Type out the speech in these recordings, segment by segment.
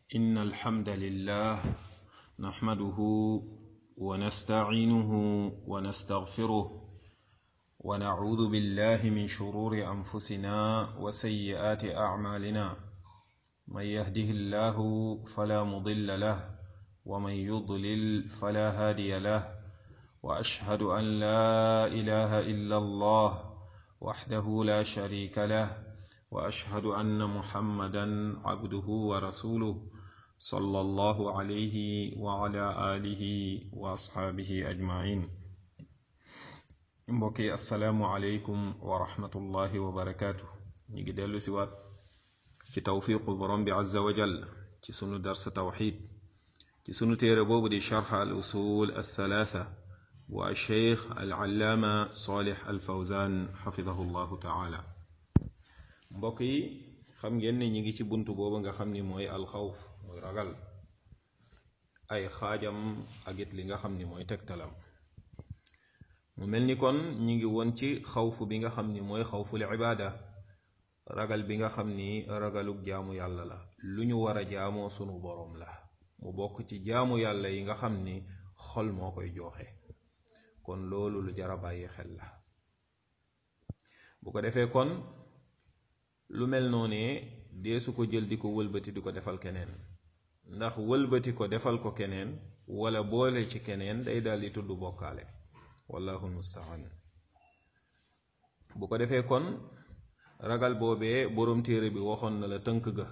إن الحمد لله نحمده ونستعينه ونستغفره ونعوذ بالله من شرور أنفسنا وسيئات أعمالنا من يهده الله فلا مضل له ومن يضلل فلا هادي له وأشهد أن لا إله إلا الله وحده لا شريك له واشهد ان محمدا عبده ورسوله صلى الله عليه وعلى اله واصحابه اجمعين mbokki asalaamualeykum wa rahmatullahi wa barakaatu ñu ngi dellu si waat ci tawfiqu borom bi azza wa jal ci sunu dars tawxid ci sunu téere boobu di charx al usul althalatha bu alcheikh alallaama salih alfawzan xafidahu llahu taala mbokk yi xam ngeen ne ñi ngi ci bunt boobu nga xam ni mooy alxawf mooy ragal ay xaajam ak it li nga xam ni mooy tegtalam mu mel ni kon ñi ngi woon ci xawfu bi nga xam ni mooy xawful ibaada ragal bi nga xam ni ragalug jaamu yàlla la lu ñu war a jaamoo sunu boroom la mu bokk ci jaamu yàlla yi nga xam ni xol moo koy jooxe kon loolu lu jara bàyyi xel la bu ko defee kon lu mel noonee deesu ko jël di ko wëlbati di ko defal keneen ndax wëlbati ko defal ko keneen wala boole ci keneen day daal di tudd bokkaale wallahu mustaan bu ko defee kon ragal boobee boroom téere bi waxoon na la tënk ga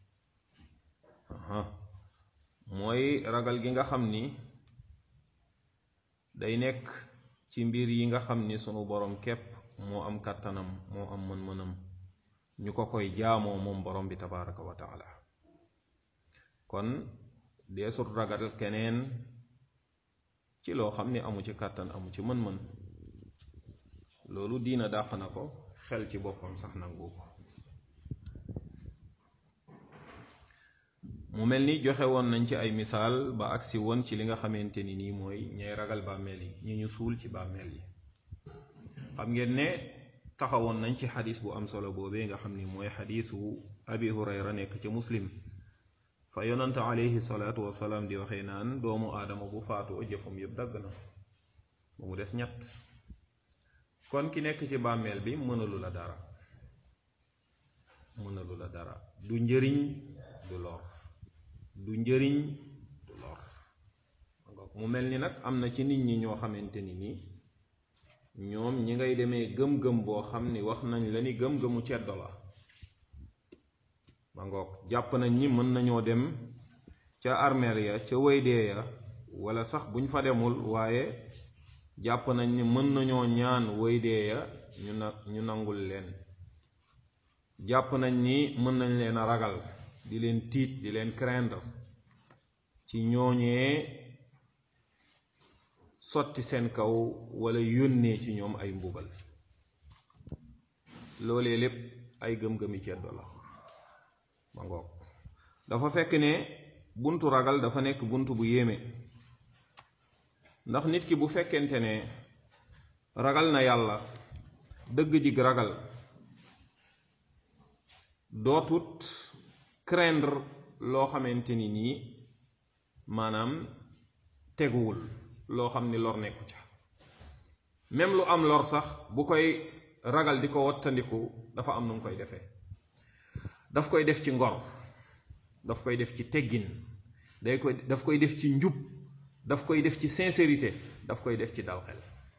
mooy ragal gi nga xam ni day nekk ci mbir yi nga xam ni sunu boroom képp moo am kàttanam moo am mën-mënam ñu ko koy jaamoo moom borom bi tabaraka wa taala kon deesut ragal keneen ci loo xam ni amu ci kàttan amu ci mën-mën loolu diina dàq na ko xel ci boppam sax nangu ko mu mel ni joxe woon nañ ci ay misaal ba agsi woon ci li nga xamante ni nii mooy ñay ragal bàmmeel yi ñi ñu suul ci bàmmeel yi xam ngeen ne taxawoon nañ ci xadis bu am solo boobee nga xam ni mooy xadisu abi hurayra nekk ca muslim fa yonante alayhi salaatu wasalaam di waxee naan doomu aadama bu faatoo jëfam yëpp dagg na ba mu des ñett kon ki nekk ci bàmmeel bi mënalu la dara mënalu la dara du njëriñ du lor du njëriñ du lor mu mel ni nag am na ci nit ñi ñoo xamante ni nii ñoom ñi ngay demee gëm-gëm boo xam ni wax nañ la ni gëm-gëmu ceddo la ma ngoog jàpp nañ ni mën nañoo dem ca armeel ya ca waydee ya wala sax buñ fa demul waaye jàpp nañ ni mën nañoo ñaan waydee ya ñu na ñu nangul leen jàpp nañ ni mën nañ leen a ragal di leen tiit di leen craindre ci ñooñee sotti seen kaw wala yónnee ci ñoom ay mbugal loolee lépp ay gëm-gëmi ceddo la ma ngoog dafa fekk ne buntu ragal dafa nekk buntu bu yéeme ndax nit ki bu fekkente ne ragal na yàlla dëgg jig ragal dootut craindre loo xamante ni nii maanaam teguwul loo xam ni lor nekku ca même lu am lor sax bu koy ragal di ko wattandiku dafa am nu mu koy defee daf koy def ci ngor daf koy def ci teggin day koy daf koy def ci njub daf koy def ci sincérité daf koy def ci dal xel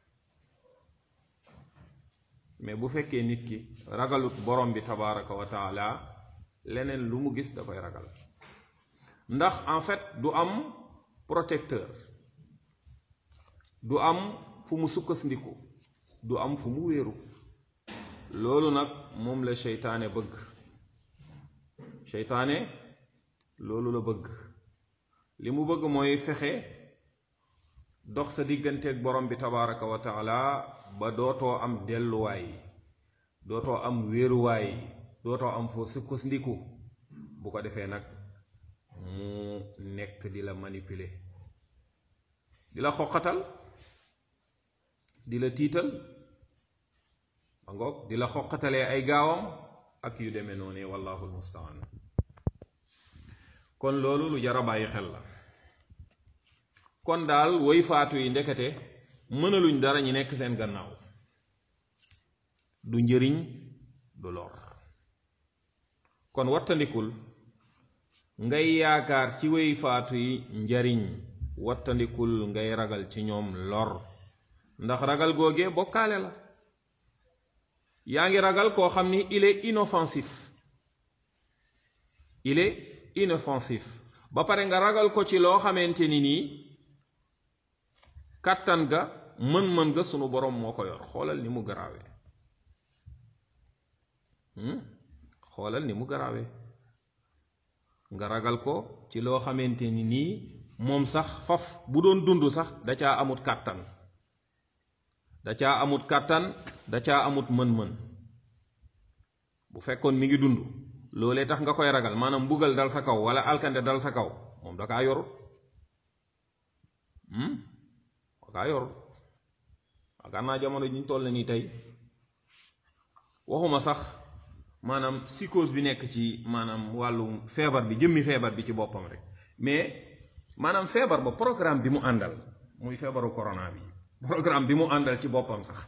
mais bu fekkee nit ki ragalut borom bi tabaraka wa taala leneen lu mu gis da koy ragal ndax en fait du am protecteur du am fu mu sukkandiku du am fu mu wéeru loolu nag moom la seytaane bëgg seytaane loolu la bëgg li mu bëgg mooy fexe dox sa digganteeg borom bi tabaraka wa taala ba dootoo am delluwaay dootoo am wéeruwaay dootoo am foo sukkandiku bu ko defee nag mu nekk di la manipuler di la xoqatal di la tiital ba ngoog di la xoqatalee ay gaawam ak yu demee noonu wallahu almustaan kon loolu lu jar a bàyyi xel la kon daal woy faatu yi ndekete mënaluñ dara ñi nekk seen gannaaw du njëriñ du lor kon wattandikul ngay yaakaar ci woy faatu yi njariñ wattandikul ngay ragal ci ñoom lor ndax ragal googee bokkaale la yaa ngi ragal koo xam ni il est inoffensif il est inoffensif ba pare nga ragal ko ci loo xamante ni nii kàttan ga mën-mën ga sunu borom moo ko yor xoolal ni mu garaawee xoolal ni mu garaawee nga ragal ko ci loo xamante ni nii moom sax faf bu doon dund sax da caa amut kàttan da caa amut kàttan da caa amut mën-mën bu fekkoon mi ngi dund loolee tax nga koy ragal maanaam mbugal dal sa kaw wala alkande dal sa kaw moom da kaa yorut da kaa yorut waakaar naa jamono ji ñu toll nii tey waxuma sax maanaam psychose bi nekk ci maanaam wàllu feebar bi jëmmi feebar bi ci boppam rek mais maanaam feebar ba programme bi mu àndal muy feebaru corona bi programme bi mu àndal ci boppam sax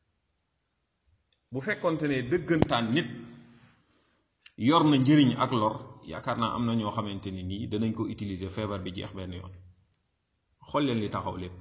bu fekkonte ne dëggantaan nit yor na njëriñ ak lor yaakaar naa am na ñoo xamante ni nii danañ ko utiliser feebar bi jeex benn yoon xool leen li taxaw lépp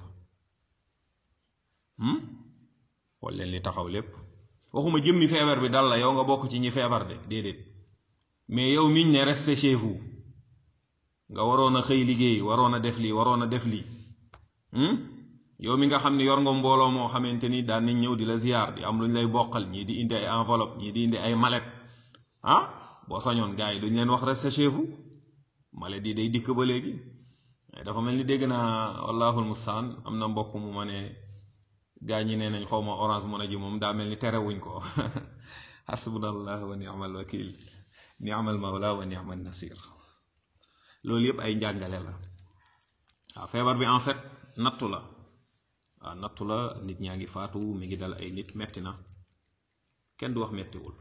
xool leen li taxaw lépp waxuma jëmmi feebar bi dal la yow nga bokk ci ñi feebar de déedéet mais yow miñ ne restez chez vous nga waroon a xëy liggéey waroon a def lii waroon a def lii yow mi nga xam ne yor nga mbooloo moo xamante ni daan nañ ñëw di la ziyaar di am lu ñu lay bokkal ñii di indi ay enveloppe ñii di indi ay mallette ah boo sañoon gars yi duñ leen wax restez chez vous mallette yi day dikk ba léegi dafa mel ni dégg naa wallahul mustaan am na mbokk mu ma ne gaa ñi nee nañ xaw ma orange mën a ji moom daa mel ni terewuñ ko hasbunallah wa ni'mal wakil ni'mal mawla wa ni'mal nasir loolu yëpp ay njàngale la waaw feebar bi en fait nattu la waaw nattu la nit ñaa ngi faatu mi ngi dal ay nit metti na kenn du wax mettiwul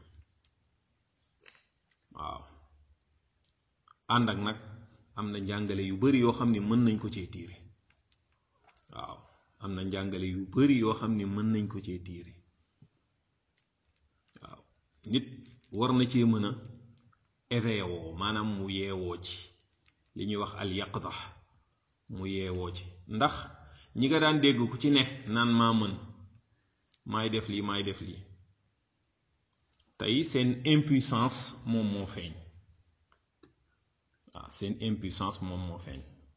waaw ànd ak nag am na njàngale yu bari yoo xam ni mën nañ ko cee tiire waaw am na njàngale yu bari yoo xam ni mën nañ ko cee tiire waaw nit war na cee mën a éveillé woo maanaam mu yeewoo ci li ñuy wax al yaqda mu yeewoo ci ndax ñi nga daan dégg ku ci ne naan maa mën maay def lii maay def lii tey seen impuissance moom moo feeñ waaw seen impuissance moom moo feeñ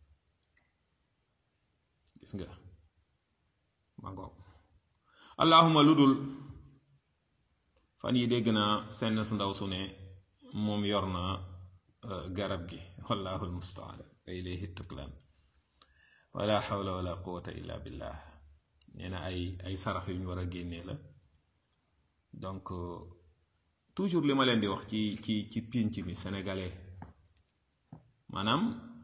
gis nga ma ngoog allahuma lu dul fan yi dégg naa senn su ndaw su ne moom yor na garab gi wallahu almustaan wa ilayhi tuklaan wala xawla wala quwata illa billah nee na ay ay sarax yu ñu war a génnee la donc toujours li ma leen di wax ci ci ci pinc mi sénégalais maanaam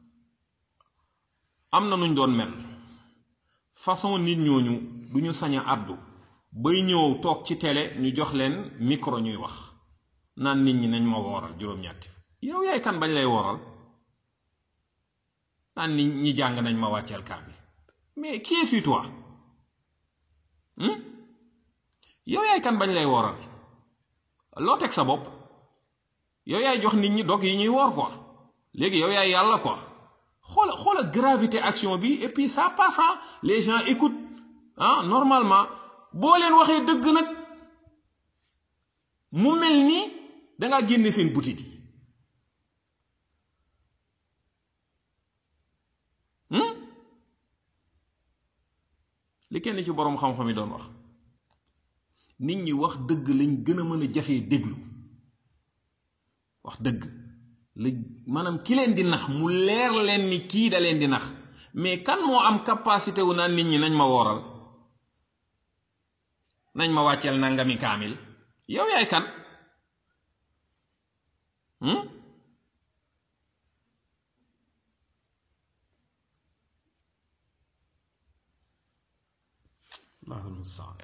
am na nuñ doon mel façon nit ñooñu du ñu sañ a àddu bay ñëw toog ci télé ñu jox leen micro ñuy wax naan nit ñi nañ ma wooral juróom-ñetti yow yaay kan bañ lay wooral naan nit ñi jàng nañ ma wàcceel kaamil mais qui est fi toi yow yaay kan bañ lay wooral loo teg sa bopp yow yaay jox nit ñi dog yi ñuy woor quoi léegi yow yaay yàlla quoi xoola xoola gravité action bi et puis ça passe les gens écoutent ah normalement boo leen waxee dëgg nag mu mel ni dangaa génne seen butit yi li kenn ci boroom xam-xam yi doon wax nit ñi wax dëgg lañ gën a mën a jafee déglu wax dëgg la maanaam ki leen di nax mu leer leen ni kii da leen di nax mais kan moo am capacité wu naan nit ñi nañ ma wooral nañ ma wàcceel nangami kaamil yow yaay kan allahu almustaan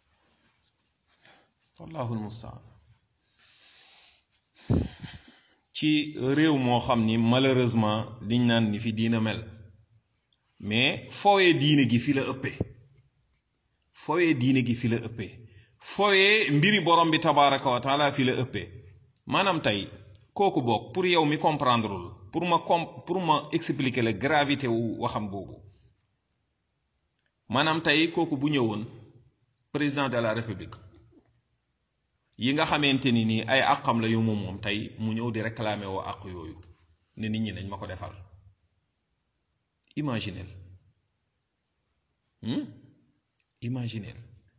wallahu almustaan ci réew moo xam ni malheureusement liñ naan ni fi diina mel mais fowee diine gi fi la ëppee fowee diine gi fi la ëppee fowee mbiri borom bi tabaraka wa taala fi la ëppee maanaam tey kooku boog pour yow mi comprendrewul pour ma com pour ma expliquer la gravité wu waxam boobu maanaam tey kooku bu ñëwoon président de la république yi nga xamante ni nii ay àqam la yu moom moom tey mu ñëw di réclamer woo àq yooyu ne nit ñi nañ ma ko defal imaginel imaginel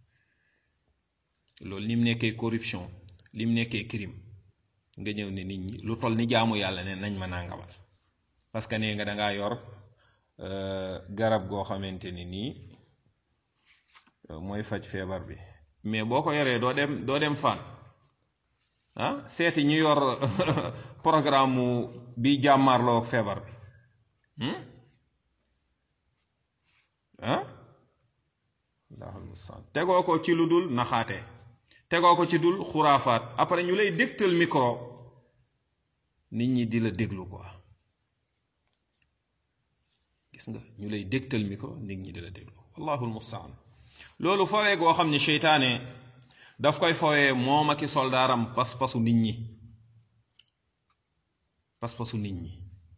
loolu ni mu nekkee corruption li mu nekkee crime nga ñëw ne nit ñi lu toll ni jaamu yàlla ne nañ ma nangamal parce que nee nga da ngaa yor garab goo xamante ni nii mooy faj feebar bi mais boo ko yoree doo dem doo dem fan ah seeti ñu yor programme mu bi jàmmaarloo ak feebar bi ah allahul mustaan tegoo ko ci lu dul naxaate tegoo ko ci dul xuraafaat après ñu lay dégtal micro nit ñi di la déglu quoi gis nga ñu lay dégtal micro nit ñi di la déglu wallahul mustaan loolu fawee goo xam ne seytaane daf koy fawee moom aki soldaaram pas-pasu nit ñi pas-pasu nit ñi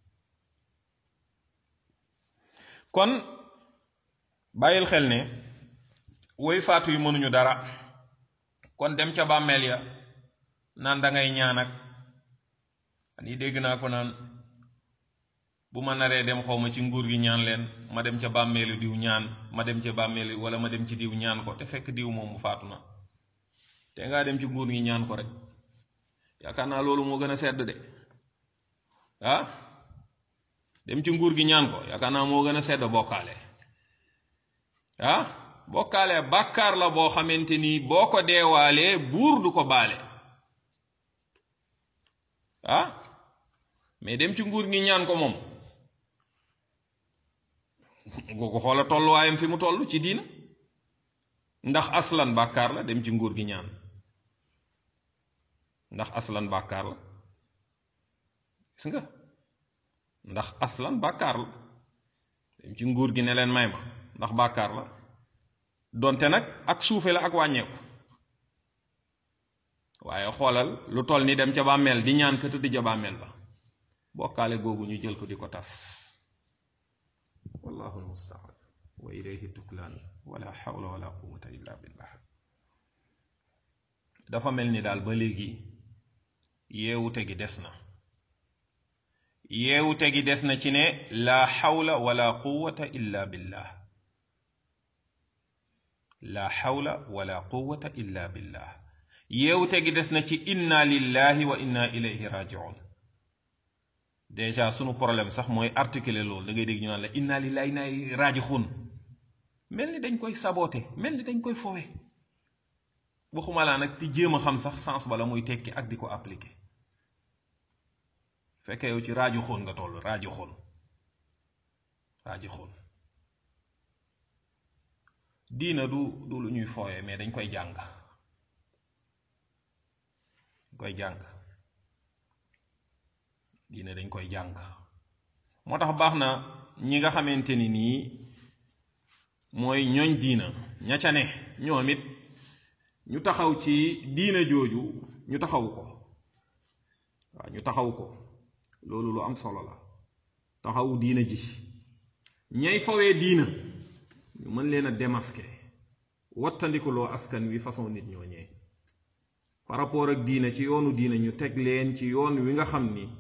kon bàyyil xel ne woy faatu yu mënuñu dara kon dem ca bàmmeel ya naan da ngay ñaan ak ani dégg naa ko naan bu ma naree dem xaw ma ci nguur gi ñaan leen ma dem ca bàmmeelu diw ñaan ma dem ca bàmmeelu wala ma dem ci diw ñaan ko te fekk diw moom mu faatu na te ngaa dem ci nguur gi ñaan ko rek yaakaar naa loolu moo gën a sedd de ah dem ci nguur gi ñaan ko yaakaar naa moo gën a sedd bokkaale ah bokkaale bàkkaar la boo xamante ni boo ko deewaalee buur du ko baale ah mais dem ci nguur gi ñaan ko moom ko xoola tolluwaayam fi mu toll ci diina ndax aslan bàkkaar la dem ci nguur gi ñaan ndax aslan bàkkaar la gis nga ndax aslan bàkkaar la dem ci nguur gi ne leen may ma ndax bàkkaar la donte nag ak suufe la ak wàññeeku waaye xoolal lu toll ni dem ca bàmmeel di ñaan ka tëdd ja bàmmeel ba bokkaale googu ñu jël ko di ko tas wallahu almustaan wa ilayhi tuklaan wala xawla wala quwata illa billah dafa mel ni daal ba léegi yeewute gi des na yeewute gi des na ci ne la xawla wala quwata illa billah la xawla wala quwata illa billah yeewute gi des na ci inna lillahi wa inna ilayhi rajiun déjà sunu problème sax mooy articuler loolu da ngay dégg ñu naan la inna lillahi inna ilayhi rajiun mel ni dañ koy saboote mel ni dañ koy fowe waxuma laa nag ti jéem a xam sax sens bala muy tekki ak di ko appliquer fekkee yow ci raaju xoon nga toll raaju xoon raaju xoon diina du du lu ñuy fooye mais dañ koy jàng koy jàng diina dañ koy jàng moo tax baax na ñi nga xamante ni nii mooy ñooñ diina ña ca ne ñoom it ñu taxaw ci diina jooju ñu taxaw ko waaw ñu taxaw ko loolu lu am solo la taxawu diina ji ñay fawee diina ñu mën leen a démasquer wattandikuloo askan wi façon nit ñooñee par rapport ak diina ci yoonu diina ñu teg leen ci yoon wi nga xam ni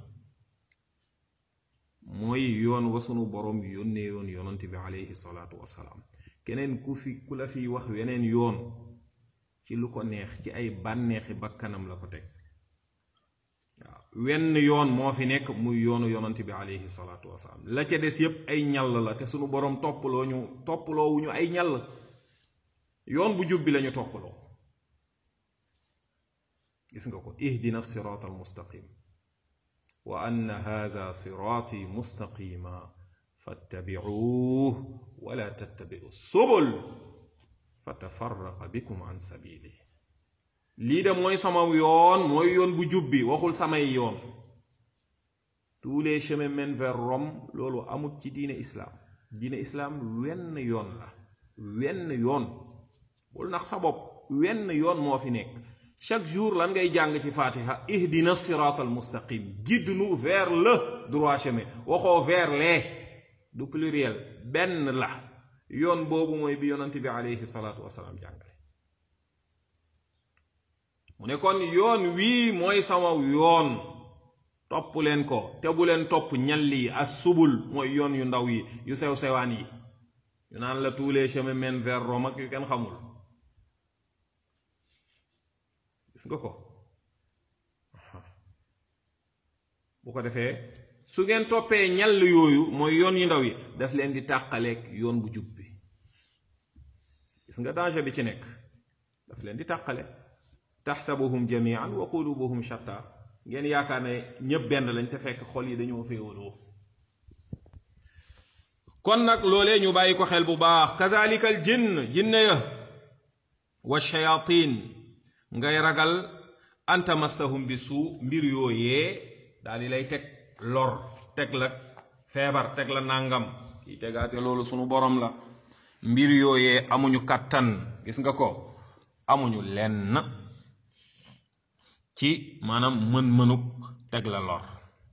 mooy yoon wa sunu borom yónnee yoon yonante bi aleyhi salaatu wasalaam keneen ku fi ku la fiy wax weneen yoon ci lu ko neex ci ay bànneexi bakkanam la ko teg waaw wenn yoon moo fi nekk muy yoonu yonante bi aleyhi salaatu wasalaam la ca des yépp ay ñall la te sunu borom toppaloo ñu toppaloo wu ñu ay ñall yoon bu jub bi lañu toppaloo gis nga ko ihdina siraat al mustaqim wa anna hadha siraati mustaqima fattabicuuh wala tattabicu subul fatafarraqa bikum an sabili lii de mooy sama yoon mooy yoon bu jub bi waxul samay yoon tous les chemins mènent vers Rome loolu amut ci diine islam diine islam wenn yoon la wenn yoon bul nax sa bopp wenn yoon moo fi nekk chaque jour lan ngay jàng ci fatiha ihdina sirat al mustaqim guide-nous vers le droit chemin waxoo vers les du pluriel benn la yoon boobu mooy bi yonante bi alayhi salaatu wasalaam jàngale mu ne kon yoon wii mooy sama yoon topp leen ko te bu leen topp ñalli as subul mooy yoon yu ndaw yi yu sew sewaan yi yu naan la tous les chemins mènent vers Rome ak yu kenn xamul gis nga ko bu ko defee su ngeen toppee ñall yooyu mooy yoon yu ndaw yi daf leen di tàqaleeg yoon bu jub bi gis nga danger bi ci nekk daf leen di tàqale taxsabuhum jamian wa qulubuhum shatta ngeen yaakaar ne ñëpp benn lañ te fekk xol yi dañoo féewaloo kon nag loolee ñu bàyyi ko xel bu baax kazalika al jinn jinne ya wa shayatin ngay ragal an tamassahum bi suu mbir yooyee daal di lay teg lor teg la feebar teg la nàngam kii tegaate loolu sunu borom la mbir yooyee amuñu kàttan gis nga ko amuñu lenn ci maanaam mën-mënuk teg la lor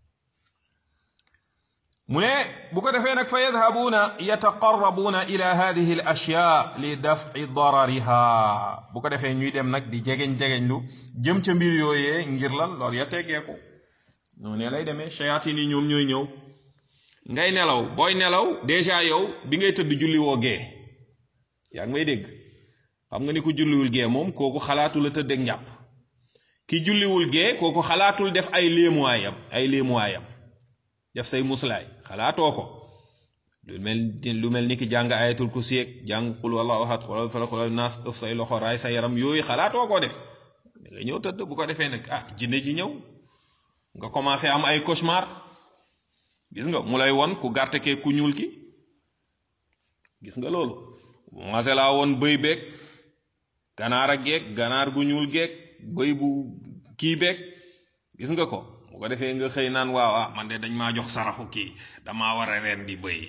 mu ne bu ko defee nag fa yadhabuuna yataqarrabuuna ila hadihi al ashya li daf'i darariha bu ko defee ñuy dem nag di jegeñ-jegeñ lu jëm ca mbir yooyee ngir lan lor ya teggeeku noonu ne lay demee shayatin yi ñoom ñooy ñëw ngay nelaw booy nelaw déjà yow bi ngay tëdd julli woo gee yaa ngi may dégg xam nga ni ku julliwul gee moom kooku xalaatu la tëdd ak njàpp ki julliwul gee kooku xalaatul def ay léemuwaayam ay léemuwaayam def say muslaay xalaatoo ko lu mel lu mel ni ki jàng ayatul kursi ak jàng qul wallahu ahad qul falaq qul naas ëf say loxo raay sa yaram yooyu xalaatoo koo def da nga ñëw tëdd bu ko defee nag ah jinne ji ñëw nga commencé am ay cauchemar gis nga mu lay won ku gàtt kee ku ñuul ki gis nga loolu commencé laa woon bëy beeg ganaar ak geeg ganaar gu ñuul geeg bëy bu kii beeg gis nga ko bu ko defee nga xëy naan waaw ah man de dañ maa jox saraxu kii damaa war a ren di bëy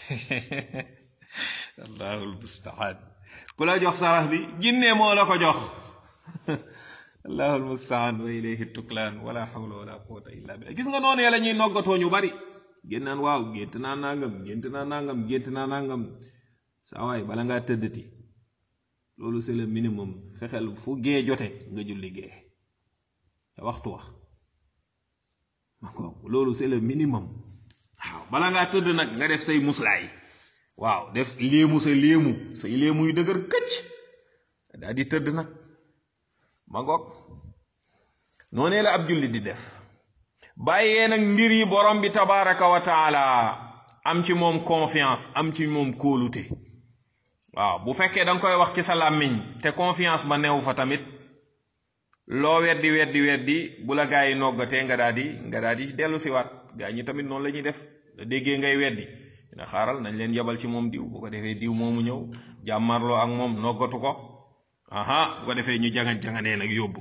allahul mustaan ku la jox sarax bi jinne moo la ko jox allahul mustaan wa ilayhi tuklaan wala hawla wala quwwata illa billah gis nga noonu la ñuy noggatoo ñu bari génn naan waaw gént naa nangam gént naa nangam gént naa nangam saa waay bala ngaa tëddati loolu c'est le minimum fexeel fu gee jote nga julli gee te waxtu wax ma ko loolu c'est le minimum waaw bala ngaa tëdd nag nga def say muslaay waaw def léemu sa léemu say léemu yu dëgër këcc daal di tëdd nag ma ngoog noonee la ab julli di def bàyyee nag mbir yi borom bi tabaraka wa taala am ci moom confiance am ci moom kóolute waaw bu fekkee da nga koy wax ci sa làmmiñ te confiance ba neew fa tamit loo weddi weddi weddi bu la gaa yi noggatee nga daal di nga daal di dellu siwaat gaa ñi tamit noonu la ñuy def nga déggee ngay weddi dina xaaral nañ leen yebal ci moom diw bu ko defee diw moomu ñëw jàmmarloo ak moom noggatu ko aha bu ko defee ñu jangan janganee nag yóbbu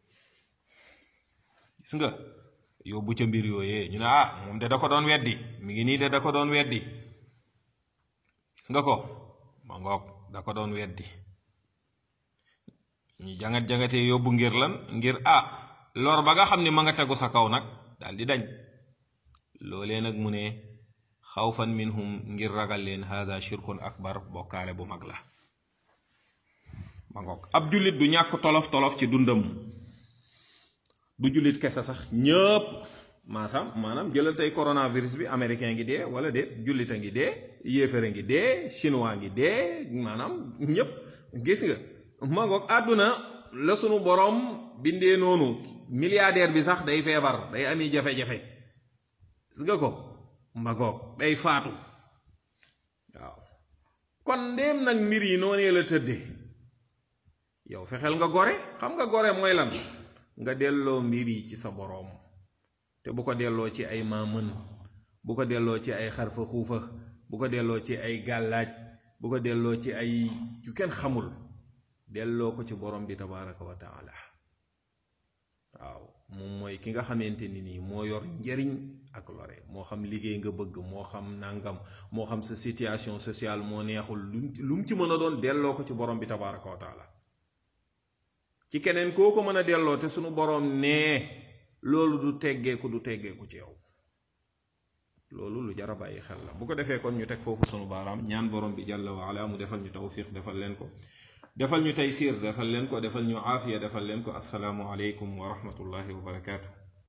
gis nga yóbbu ca mbir yooyee ñu ne ah moom de da ko doon weddi mi ngi nii de da ko doon weddi gis nga ko ma ngoog da ko doon weddi ñu jangat jangatee yóbbu ngir lan ngir ah lor ba nga xam ne ma nga tegu sa kaw nag daal di dañ loolee nag mu ne xawfan minhum ngir ragal leen hada shirkun akbar bokkaale bu mag la ma ngoog ab jullit du ñàkk tolof tolof ci dundam du jullit kese sax ñëpp maanaam maanaam jëlal tey coronavirus bi américain ngi dee wala déet jullit a ngi dee yéefare ngi dee chinois ngi dee maanaam ñëpp gis nga ma ngoog àdduna la sunu borom bindee noonu milliardaire bi sax day feebar day ami jafe-jafe gis nga ko ma ngoog day faatu waaw kon ndéem nag mbir yi noonee la tëddee yow fexeel nga gore xam nga gore mooy lan nga delloo mbir yi ci sa boroom te bu ko delloo ci ay maamën bu ko delloo ci ay xarfa xuufa bu ko delloo ci ay gàllaaj bu ko delloo ci ay yu kenn xamul delloo ko ci borom bi tabaraka wa taala waaw moom mooy ki nga xamante ni nii moo yor njariñ ak lore moo xam liggéey nga bëgg moo xam nangam moo xam sa situation sociale moo neexul lu mu ci mën a doon delloo ko ci borom bi tabaraka wa taala ci keneen koo ko mën a delloo te sunu borom nee loolu du teggeeku du teggeeku ci yow loolu lu jar a bàyyi xel la bu ko defee kon ñu teg foofu sunu baaraam ñaan borom bi jàlla wa ala mu defal ñu tawfiq defal leen ko defal ñu taysir defal leen ko defal ñu aafiya defal leen ko assalaamu aleykum wa rahmatullahi wa barakaatu